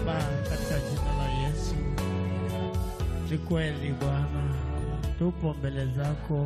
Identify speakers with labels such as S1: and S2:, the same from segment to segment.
S1: Baba, katika jina la Yesu, ni kweli Bwana, tupo mbele zako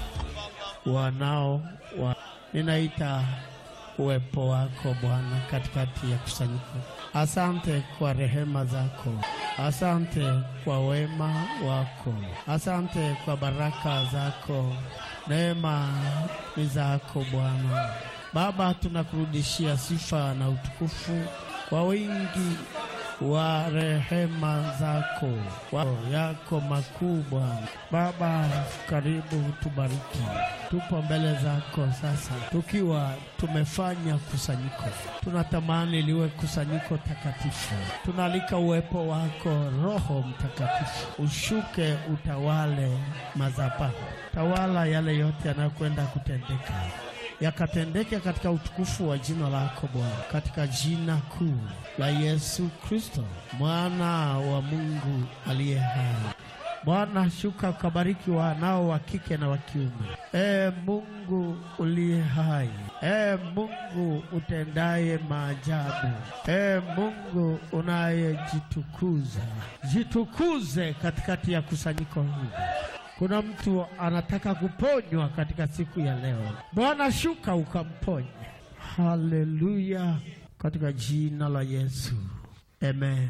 S1: wanao wa, ninaita uwepo wako Bwana katikati ya kusanyiko. Asante kwa rehema zako, asante kwa wema wako, asante kwa baraka zako. Neema ni zako Bwana. Baba, tunakurudishia sifa na utukufu kwa wingi wa rehema zako wao yako makuu Bwana. Baba, karibu tubariki. Tupo mbele zako sasa, tukiwa tumefanya kusanyiko. Tunatamani liwe kusanyiko takatifu. Tunaalika uwepo wako Roho Mtakatifu ushuke, utawale madhabahu, tawala yale yote yanayokwenda kutendeka yakatendeke katika utukufu wa jina lako Bwana, katika jina kuu la Yesu Kristo mwana wa Mungu aliye hai. Bwana, shuka ukabariki wanao wa kike na wa kiume. E Mungu uliye hai, e Mungu utendaye maajabu, e Mungu unayejitukuza, jitukuze katikati ya kusanyiko hili. Kuna mtu anataka kuponywa katika siku ya leo. Bwana, shuka ukamponye. Haleluya, katika jina la Yesu, amen.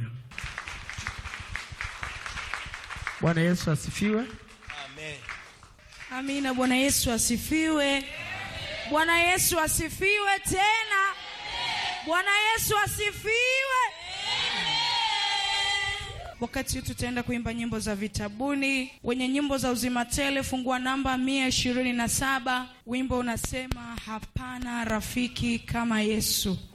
S1: Bwana Yesu asifiwe.
S2: Amen.
S3: Amina. Bwana Yesu asifiwe. Bwana Yesu asifiwe tena. Bwana Yesu asifiwe. Wakati huu tutaenda kuimba nyimbo za vitabuni. Wenye nyimbo za uzima tele, fungua namba mia ishirini na saba. Wimbo unasema hapana rafiki kama Yesu.